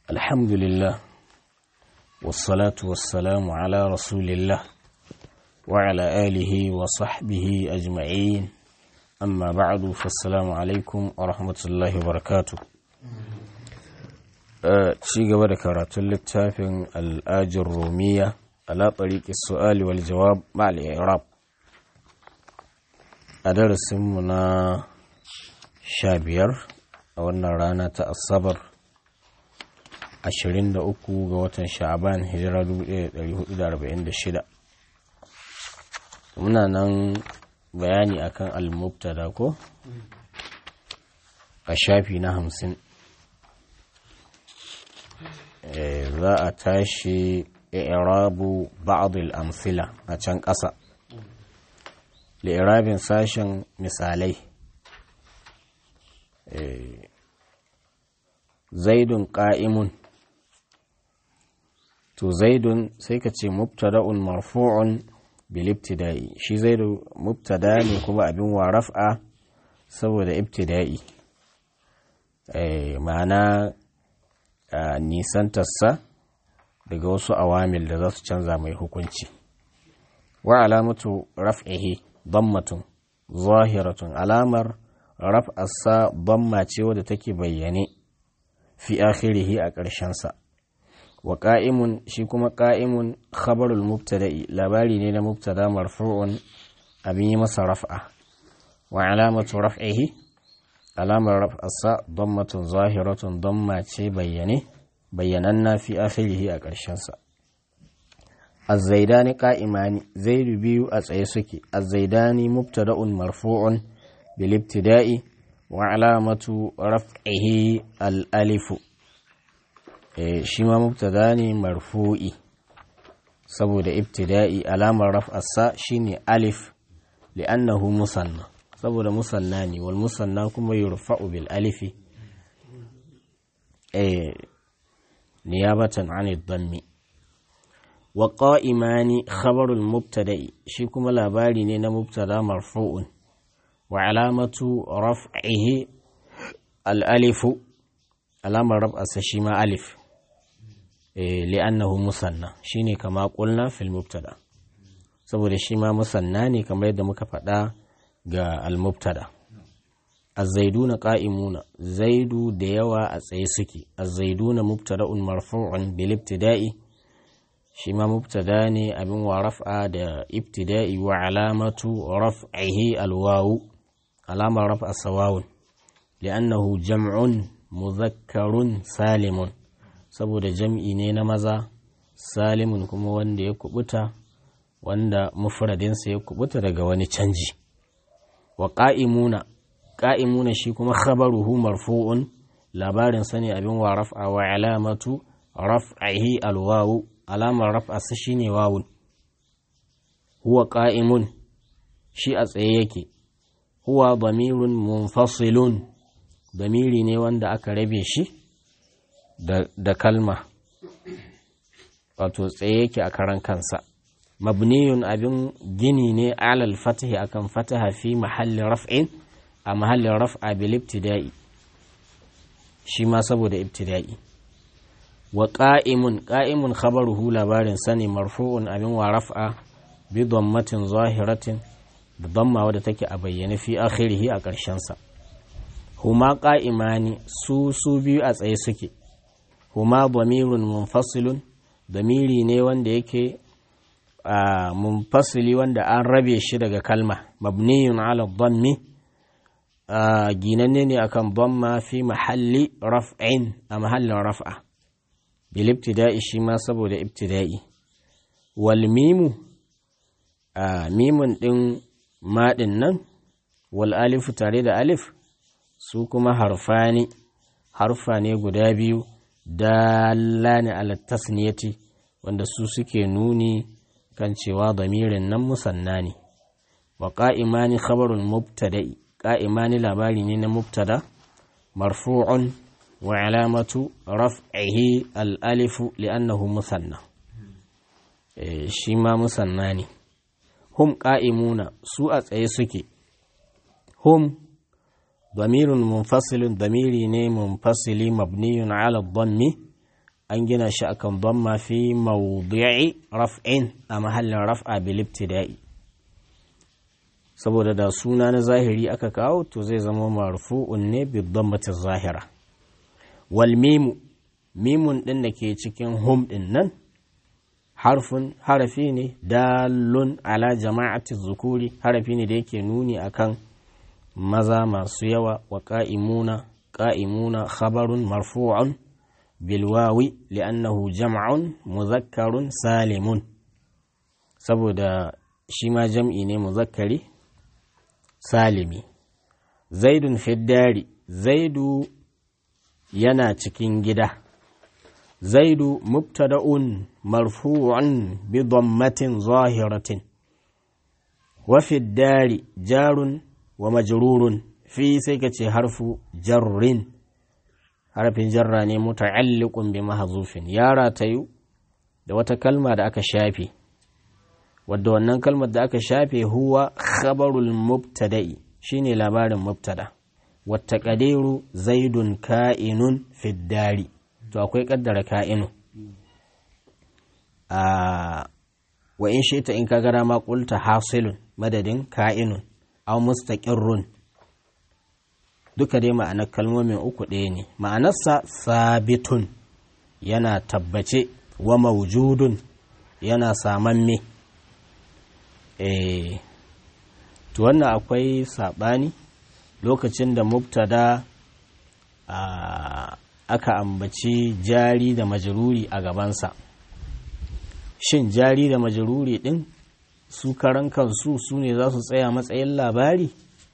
الحمد لله والصلاة والسلام على رسول الله وعلى آله وصحبه أجمعين أما بعد فالسلام عليكم ورحمة الله وبركاته ci gaba da karatun littafin al'ajin romiya ala ɗariƙi su'ali wal jawab ma'al irab a darasinmu na sha biyar a wannan rana ta asabar 23 ga watan sha'aban hijira 1446 muna nan bayani akan al-mubtada ko a shafi na hamsin za a tashi i'rabu ba'd al-amthila a can ƙasa li'irabin sashen misalai zaidun ƙa'imun to zaidun sai ka ce mubtada'un marfu'un bil ibtida'i shi zaidu mubtada ne kuma abin wa raf'a saboda ibtida'i ma'ana nisantarsa daga wasu awamil da za su canza mai hukunci wa alamatu raf'ihi dammatun zahiratun alamar raf'arsa damma ce wadda take bayyane fi akhirihi a ƙarshensa wa ƙa'imun shi kuma ƙa'imun khabarul mubtada'i labari ne na mubtada marfu'un abin yi masa raf'a wa alamatu raf'ihi alamar raf'arsa dammatun zahiratun damma ce bayyane bayyananna fi akhirihi a ƙarshensa الزيدان قائمان زيد بيو أتسعي سكي الزيدان مبتدأ مرفوع بالابتداء وعلامة رفعه الألف شما مبتداني مرفوعي سبود ابتدائي علامة رفع الساء شيني ألف لأنه مثنى سبود مثناني والمثنى كما يرفع بالألف نيابة عن الضم wa ƙa'imani khabarul mubtada'i shi kuma labari ne na mubtada marfu'un wa alamatu raf'ihi al'alifu alamar raf'asa shi ma alif li'annahu musanna shi ne kama ƙulna fil mubtada saboda shi ma musanna ne kamar yadda muka faɗa ga al-mubtada الزيدون قائمون زيد ديوا أتسي سكي الزيدون مبتدأ مرفوع بالابتداء shi ma mubtada ne abin wa raf'a da ibtida'i wa alamatu raf'ihi alwawu alamar raf'a sawawun li'annahu jam'un muzakkarun salimun saboda jam'i ne na maza salimun kuma wanda ya kubuta wanda mufradinsa ya kubuta daga wani canji wa qa'imuna qa'imuna shi kuma khabaruhu marfu'un labarin sani abin wa raf'a wa alamatu raf'ihi alwawu alamar raf'arsa shi ne wawun huwa ƙa'imun shi a tsaye yake huwa damirun munfasilun damiri ne wanda aka rabe shi da kalma wato tsaye yake a karan kansa mabniyun abin gini ne alal fatahi akan fataha fi mahallin raf'in a mahallin raf'a bil ibtida'i shi ma saboda ibtida'i wa ƙa'imun ƙa'imun khabaruhu labarin sani marfu'un abin wa raf'a bi dammatin zahiratin da damma wadda take a bayyane fi akhirihi a ƙarshensa huma ƙa'imani su su biyu a tsaye suke huma damirun munfasilun damiri ne wanda yake a munfasili wanda an rabe shi daga kalma mabniyun ala dammi ginanne ne akan damma fi mahalli raf'in a mahallin raf'a bilibtida'i shi ma saboda ibtida'i wal mimu a mimun ɗin maɗin nan wal alifu tare da alif su kuma harfani harfa ne guda biyu dallani ala tasniyati wanda su suke nuni kan cewa damirin nan musanna ne wa ƙa'imani khabarul mubtada'i ƙa'imani labari ne na mubtada marfu'un وعلامة رفعه الألف لأنه مثنى شما مثناني هم قائمون سوء أيسكي هم ضمير منفصل ضمير منفصل مبني على الضم an gina shi akan dhamma fi mawdi'i raf'in a mahallin raf'a bil ibtida'i saboda da suna na zahiri aka kawo to zai zama marfu'un ne bi dhammati zahira wal mimu mimun din da ke cikin hum din nan harfin harafi ne dalun ala jama'ati zukuri harafi ne da yake nuni akan maza masu yawa wa ƙa'imuna ƙa'imuna khabarun marfu'un bilwawi li'annahu jam'un muzakkarun salimun saboda shi ma jam'i ne muzakkari salimi zaidun fiddari zaidu yana cikin gida zaidu mubtada'un marfu'un bi dhammatin zahiratin wa fiddari jarun wa majrurun fi sai ka ce harfu jarrin harfin jarra ne muta'alliqun bi mahzufin ya ratayu da wata kalma da aka shafe wadda wannan kalmar da aka shafe huwa khabarul mubtada'i shine labarin mubtada wata qadiru zaidun ka'inun fiddari to akwai kaddara ka'inu a wa in shita in ka gara ma qulta hasilun madadin ka'inun aw mustaqirrun duka dai ma'anar kalmomin uku ɗaya ne ma'anarsa sabitun yana tabbace wa maujudun yana samamme eh to wannan akwai saɓani lokacin da mubtada aka ambaci jari da majaruri a gabansa shin jari da majaruri ɗin su karan kansu su ne za su tsaya matsayin labari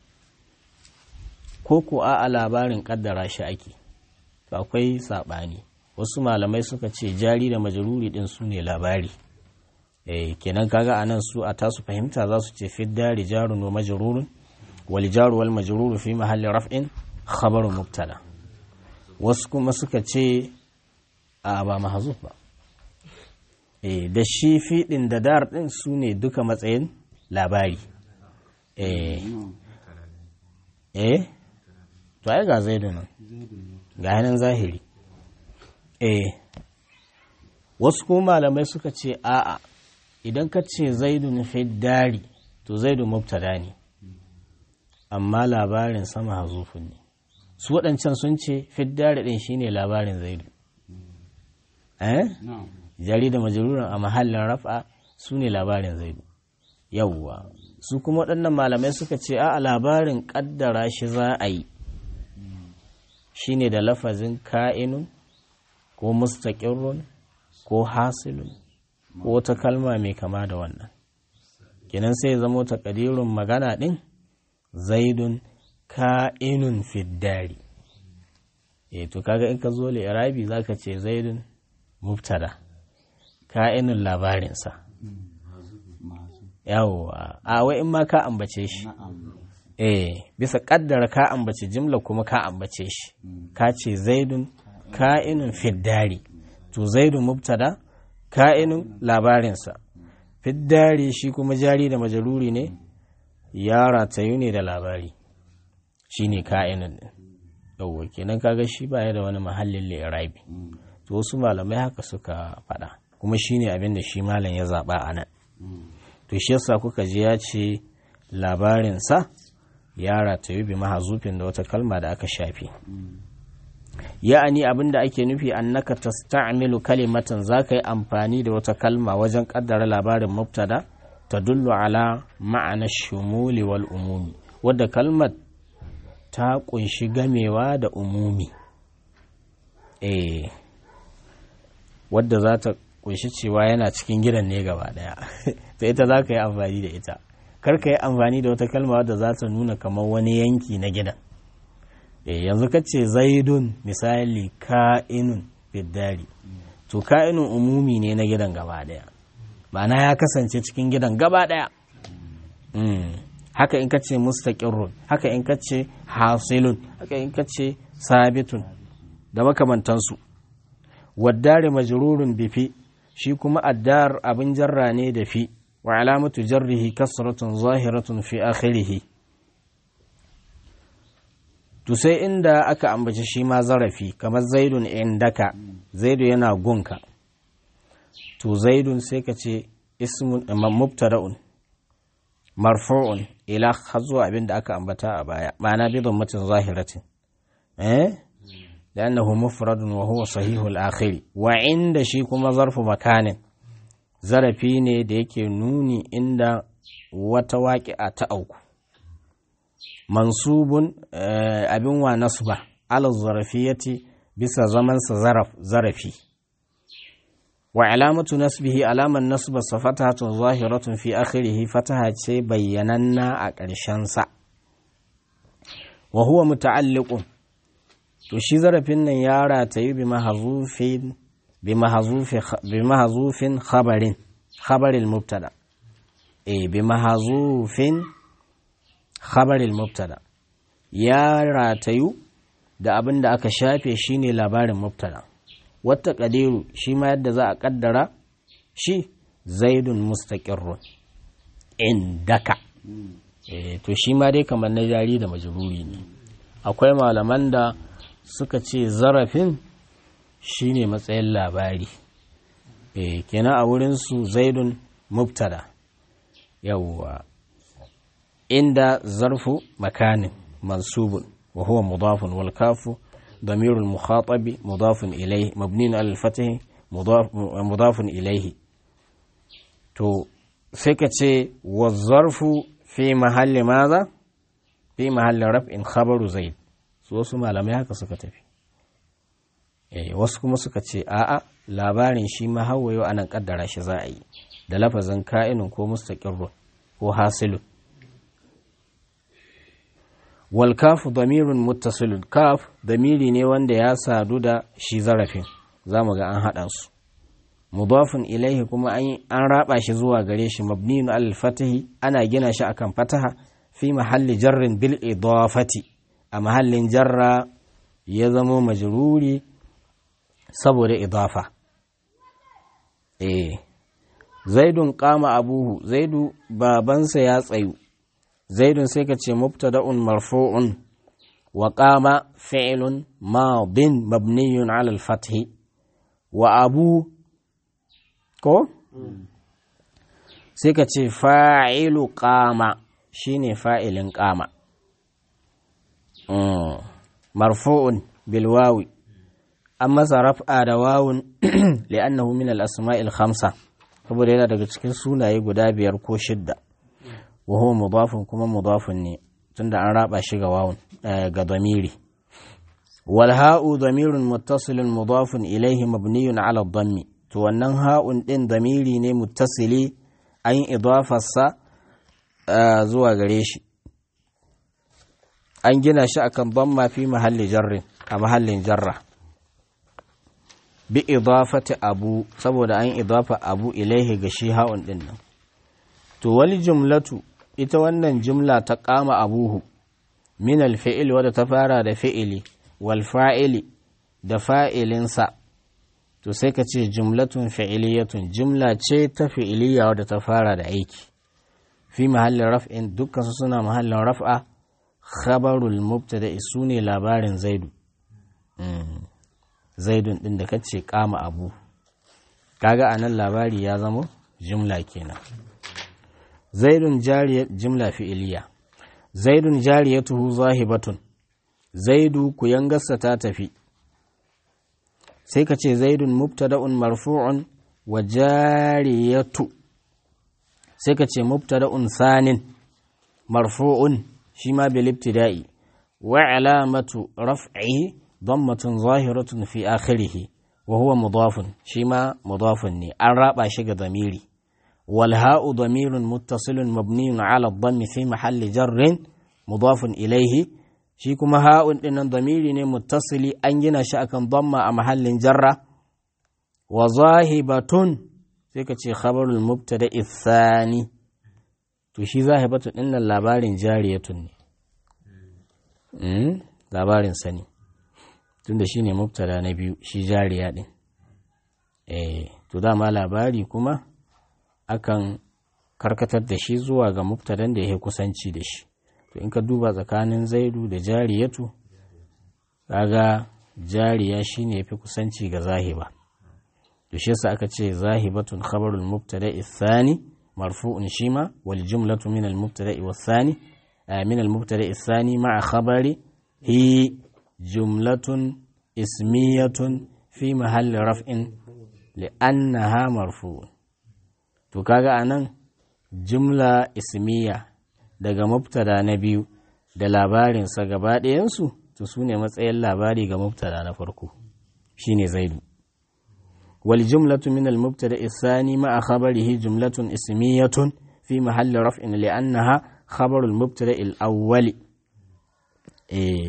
ko ko a labarin kaddara shi ake to akwai saɓani wasu malamai suka ce jari da majaruri ɗin su ne labari eh kenan kaga anan su a tasu fahimta za su ce fidda rijarun wa majrurun wal jaru wal majruru fi mahalli raf'in khabaru mubtada wasu kuma suka ce a ba mahzuf ba eh da shi fiɗin da dar ɗin su ne duka matsayin labari eh eh to ai ga zaidu nan ga hannun zahiri eh wasu kuma malamai suka ce a'a idan ka ce zaidu fi dari to zaidu mubtada ne amma labarin sama hazufin ne su waɗancan sun ce fiddari ɗin shine labarin zaidu eh jari da majaluran a mahallin raf'a su ne labarin zaidu yawwa su kuma waɗannan malamai suka ce a labarin ƙaddara shi za a yi shine da lafazin ka'inun ko mustaƙirrun ko hasilun ko wata kalma mai kama da wannan kinan sai zamo taƙadirun magana ɗin zaidun ka'inun fiddari e to kaga in ka zo irabi za ka ce zaidun mubtada ka'inun labarinsa yawwa a wai in ma ka ambace shi eh bisa kaddara ka ambace jimla kuma ka ambace shi ka ce zaidun ka'inun fiddari to zaidun mubtada ka'inun labarinsa fiddari shi kuma jari da majaruri ne ya ratayu ne da labari shi ne ka'inun din yawwa kenan kaga shi baya da wani mahallin li'irabi to wasu malamai haka suka faɗa kuma shi ne abin da shi malam ya zaɓa a nan to shi yasa kuka ji ya ce labarinsa ya ratayu bi mahazufin da wata kalma da aka shafe ya'ani abin da ake nufi annaka tasta'milu kalimatan za ka yi amfani da wata kalma wajen kaddara labarin mubtada ta dullu ala ma'ana shumuli wal umumi wadda kalmar ta kunshi gamewa da umumi eh wadda za ta kunshi cewa yana cikin gidan ne gaba daya ta ita za ka yi amfani da ita kar ka yi amfani da wata kalma wadda za ta nuna kamar wani yanki na gidan yanzu ka ce zaidun misali ka'inun fiddari to ka'inun umumi ne na gidan gaba daya ma'ana ya kasance cikin gidan gaba daya haka in ka ce mustaqirrun haka in ka ce hasilun haka in ka ce sabitun da makamantansu waddare majrurun bifi shi kuma addar abin jarra ne da fi wa alamatu jarrihi kasratun zahiratun fi akhirih to sai inda aka ambaci shi ma zarafi kamar zaidun indaka zaidu yana gunka to zaidun sai ka ce ismun mubtada'un marfu'un ila har zuwa abin da aka ambata a baya ma'ana bi dhammatin zahiratin eh لأنه مفرد وهو صحيح الآخر وعند شي كما ظرف مكان zarafi ne da yake nuni inda wata waƙi'a ta auku mansubun abin wa nasba ala zarafiyati bisa zamansa zaraf zarafi wa alamatu nasbihi alaman nasba sa fatahatun zahiratun fi akhirihi fataha ce bayyananna a ƙarshensa wa huwa muta'alliqun to shi zarafin nan ya ratayi bi mahazufin bi mahazufin khabarin khabaril mubtada eh bi mahazufin khabaril mubtada ya ratayu da abin da aka shafe shine labarin mubtada wata kadiru shi ma yadda za a kaddara shi zaidun mustaqirrun indaka eh to shi ma dai kamar na jari da majruri ne akwai malaman da suka ce zarafin shine matsayin labari e kenan a wurinsu zaidun mubtada yawwa inda zarfu makanin mansubun wa huwa mudafun wal kafu ضمير المخاطب مضاف إليه مبني على الفتح مضاف, مضاف إليه تو سكتي والظرف في محل ماذا في محل رفع خبر زيد su wasu malamai haka suka tafi wasu kuma suka ce a'a labarin shi ma hawayo anan kaddara shi za a yi da lafazin ka'inin ko mustaqirrun ko hasilun wal kafu damirun muttasilun kaf damiri ne wanda ya sadu da shi zarafin za mu ga an haɗa su mudafin ilaihi kuma an raba shi zuwa gare shi mabniyun al fatahi ana gina shi akan fataha fi mahalli jarrin bil idafati a mahallin jarra ya zamo majruri saboda idafa eh zaidun kama abuhu zaidu babansa ya tsayu zaidun sai ka ce mubtada'un marfu'un wa qama fi'lun madin mabniyun 'ala al-fath wa abu ko sai ka ce fa'ilu qama shine fa'ilin qama marfu'un bil wawi an masa raf'a da wawun li'annahu min al-asma'i al-khamsa saboda yana daga cikin sunaye guda biyar ko shidda wa huwa mudafun kuma mudafun ne tunda an raba shi ga wawun ga damiri wal ha'u damirun muttasilun mudafun ilayhi mabniyun 'ala ad-dammi to wannan ha'un din damiri ne muttasili an idafarsa zuwa gare shi an gina shi akan damma fi mahalli jarrin a mahallin jarra bi idafati abu saboda an idafa abu ilaihi ga shi ha'un din nan to wal jumlatu ita wannan jumla ta kama abuhu min alfi'il wadda ta fara da fi'ili wal fa'ili da fa'ilinsa to sai ka ce jumlatun fi'iliyatun jumla ce ta fi'iliya wadda ta fara da aiki fi mahallin raf'in dukkan su suna mahallin raf'a khabarul mubtada su ne labarin zaidu zaidun din da kace kama abu kaga anan labari ya zama jumla kenan zaidun jariyat jumla fi'iliya zaidun jariyatuhu zahibatun zaidu ku yangarsa ta tafi sai ka ce zaidun mubtada'un marfu'un wa jariyatu sai ka ce mubtada'un sanin marfu'un shi ma bil ibtida'i wa alamatu raf'i dammatun zahiratun fi akhirih wa huwa mudafun shi ma mudafun ne an raba shi ga damiri wal ha'u damirun muttasilun mabniyun ala dhammi fi mahalli jarrin mudafun ilayhi shi kuma ha'un dinnan damiri ne muttasili an gina shi akan damma a mahallin jarra wa zahibatun sai ka ce khabarul mubtada ithani to shi zahibatun dinnan labarin jariyatun ne labarin sani tunda shine mubtada na biyu shi jariya din eh to dama labari kuma akan karkatar da shi zuwa ga mubtadan da yake kusanci da shi to in ka duba tsakanin zaidu da jariyatu kaga jariya shine yafi kusanci ga zahiba to shi yasa aka ce zahibatun khabarul mubtada'i thani marfu'un shima wal jumlatu min al mubtada'i was thani min al mubtada'i thani ma'a khabari hi jumlatun ismiyatun fi mahalli raf'in li'annaha marfu'un to kaga anan jumla ismiya daga mubtada na biyu da labarinsa gaba ɗayansu to su ne matsayin labari ga mubtada na farko shine zaidu wal jumlatu min al mubtada isani ma khabarihi jumlatun ismiyatun fi mahalli raf'in li'annaha khabarul mubtada al awwali eh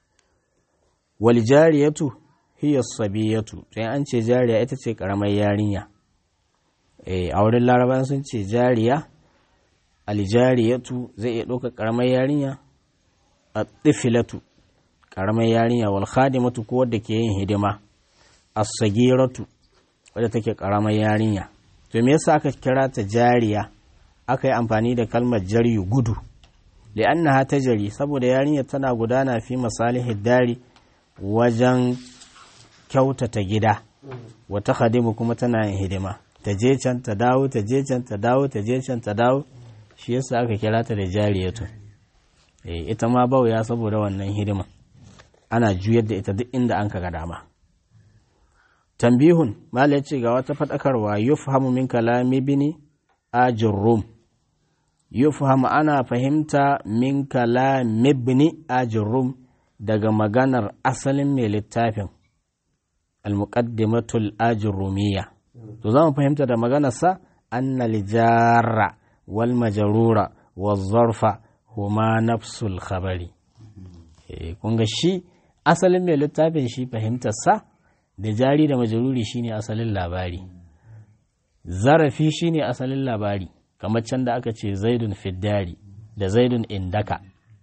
wal jariyatu hiya sabiyatu sai an ce jariya ita ce karamar yarinya eh a wurin larabawa sun ce jariya aljariyatu zai iya ɗaukar karamar yarinya a tifilatu ƙaramar yarinya wal khadimatu ko wadda ke yin hidima as-sagiratu wadda take ƙaramar yarinya to me yasa aka kira ta jariya aka yi amfani da kalmar jaryu gudu li'annaha tajri saboda yarinya tana gudana fi masalihid dari wajen kyautata gida wata khadimu kuma tana yin hidima ta je can ta dawo ta je can ta dawo ta je can ta dawo shi yasa aka kira ta da jariyatu ita ma bauya saboda wannan hidima ana juyar da ita duk inda an ga dama tambihun mala ce ga wata faɗakarwa yufhamu min kalami bini ajurrum yufhamu ana fahimta min kalami bini ajurrum daga maganar asalin mai littafin al-muqaddimatul ajurrumiyya to za mu fahimta da maganarsa annal jarra wal majrura wal zarfa huma nafsul khabari kun ga shi asalin mai littafin shi fahimtarsa da jari da majaruri shine asalin labari zarafi shine asalin labari kamar can da aka ce zaidun fiddari da zaidun indaka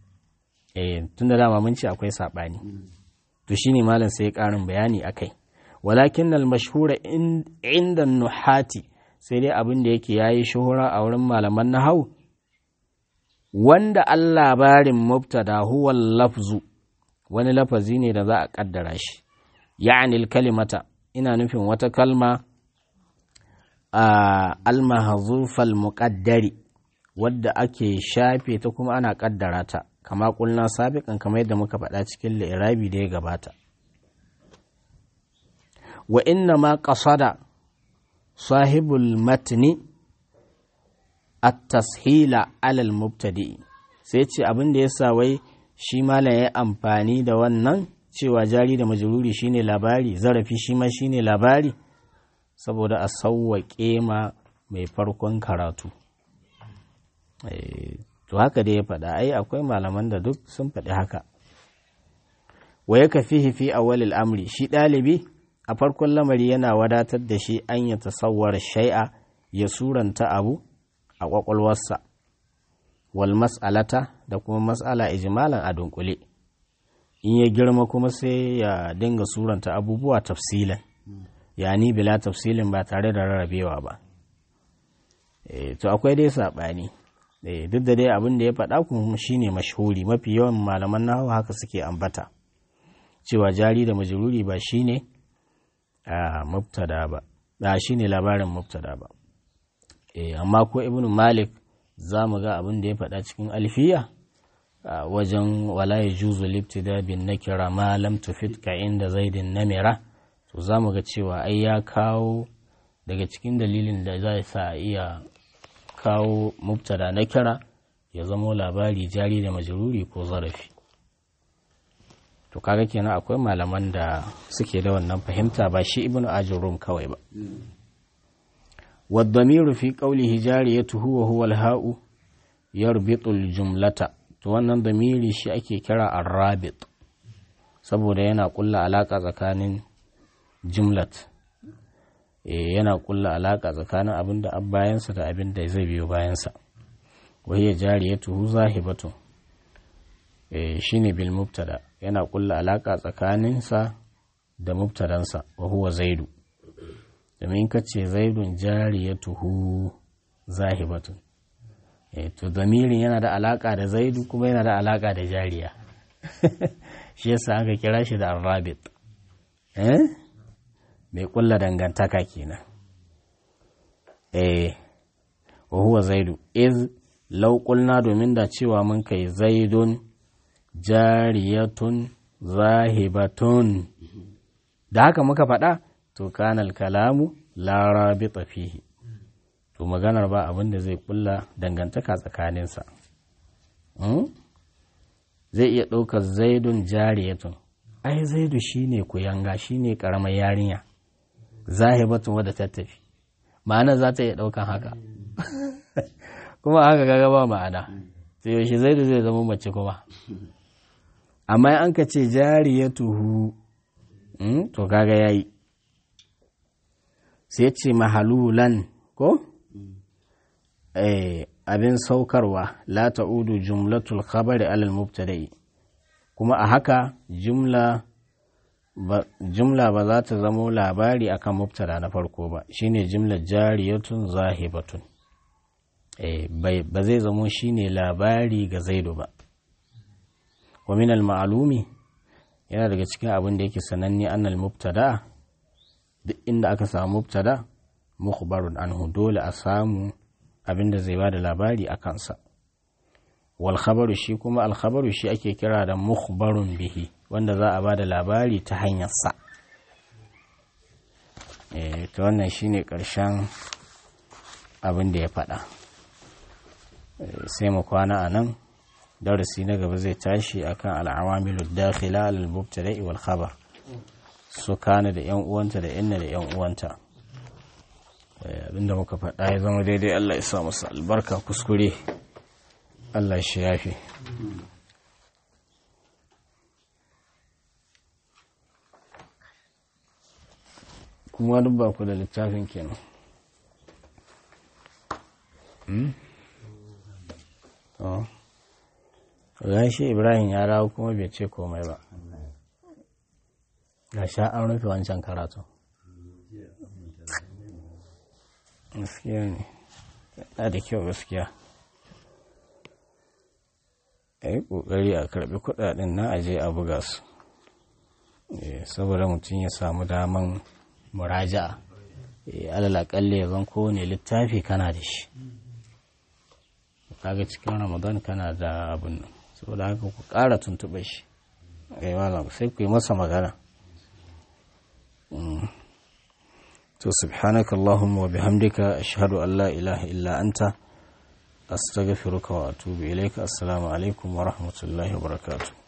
eh tun da dama mun ce akwai saɓani to shine malam sai ya ƙarin bayani akai walakin al mashhura inda nuhati sai dai abin da yake yayi shuhura a wurin malaman nahau wanda an labarin mubtada huwa lafzu wani lafazi ne da za a kaddara shi ya'ani kalimata ina nufin wata kalma a almahazufal muqaddari wadda ake shafe ta kuma ana kaddara ta kama kulna sabiqan kamar yadda muka faɗa cikin li'irabi da ya gabata wa inna ma qasada sahibul matni at-tashila alal mubtadi sai ce abin da yasa wai shi malam ya amfani da wannan cewa jari da majruri shine labari zarafi shi ma shine labari saboda a sauwaƙe ma mai farkon karatu to haka da ya faɗa ai akwai malaman da duk sun faɗi haka wa ya kafi fi awwalil amri shi ɗalibi a farkon lamari yana wadatar da shi an ya tasawwar shai'a ya suranta abu a ƙwaƙwalwarsa wal mas'alata da kuma mas'ala ijmalan a dunkule in ya girma kuma sai ya dinga suranta abubuwa tafsilan yani bila tafsilin ba tare da rarrabewa ba to akwai dai saɓani duk da dai abin da ya faɗa kuma shine mashhuri mafi yawan malaman nahawu haka suke ambata cewa jari da majruri ba shine a mubtada ba ba shine labarin mubtada ba amma ko ibnu malik za mu ga abin da ya faɗa cikin alfiya wajen wala ya juzu libtida bin nakira ma lam tufid ka inda zaidin namira to za mu ga cewa ai ya kawo daga cikin dalilin da za sa iya kawo mubtada na kira ya zamo labari jari da majruri ko zarafi to kaga kenan akwai malaman da suke da wannan fahimta ba shi ibnu ajurrum kawai ba والضمير في قوله جاريته وهو الهاء يربط الجملة to wannan damiri shi ake kira arrabit saboda yana kulla alaka tsakanin jumlat yana kulla alaka tsakanin abin da bayansa da abin da zai biyo bayansa wahiyar jariyatuhu zahibatu shine bil mubtada yana kulla alaka tsakaninsa da mubtadansa wa huwa zaidu domin ka ce zaidun jariyatuhu zahibatun to zamirin yana da alaka da zaidu kuma yana da alaka da jariya shi yasa aka kira shi da arrabit eh mai kulla dangantaka kenan eh wa huwa zaidu iz law qulna domin da cewa mun kai zaidun jariyatun zahibatun da haka muka faɗa to kanal kalamu la rabita fihi to maganar ba abin da zai kulla dangantaka tsakaninsa zai iya ɗaukar zaidun jariyatun ai zaidu shine kuyanga shine karamar yarinya zahibatun wadda ta tafi ma'ana za ta iya ɗaukan haka kuma haka kaga ba ma'ana sai yaushe zaidu zai zama mace kuma amma an ka ce jariyatuhu to kaga yayi sai ce mahalulan ko abin saukarwa la ta'udu jumlatul khabari alal mubtada'i kuma a haka jumla ba jumla ba za ta zamo labari akan mubtada na farko ba shine jumla jariyatun zahibatun eh ba zai zamo shine labari ga zaidu ba wa min al ma'lumi yana daga cikin abin da yake sananne annal mubtada duk inda aka samu mubtada mukhbarun anhu dole a samu abin da zai bada labari a kansa wal khabaru shi kuma al khabaru shi ake kira da mukhbarun bihi wanda za a bada labari ta hanyar sa eh to wannan shine karshen abin da ya faɗa sai mu kwana a nan darasi na gaba zai tashi akan al'awamilu dakhila al mubtada'i wal khabar su kana da yan uwanta da inna da yan uwanta abinda muka faɗa ya zama daidai Allah ya sa masa albarka kuskure Allah shi yafi kuma duk ba ku da littafin kenan ga shi ibrahim ya rawo kuma bai ce komai ba ga sha an rufe wancan karatu gaskiya ne na da kyau gaskiya a yi ƙoƙari a karɓi kuɗaɗen na aje a buga su saboda mutum ya samu daman muraja'a alal aƙalla ya zan kowane littafi kana da shi kaga cikin ramadan kana da abin nan saboda haka ku ƙara tuntuɓe shi sai ku yi masa magana to subhanaka allahumma wa bihamdika ashhadu an la ilaha illa anta astaghfiruka wa atubu ilayka assalamu alaikum wa rahmatullahi wa barakatuh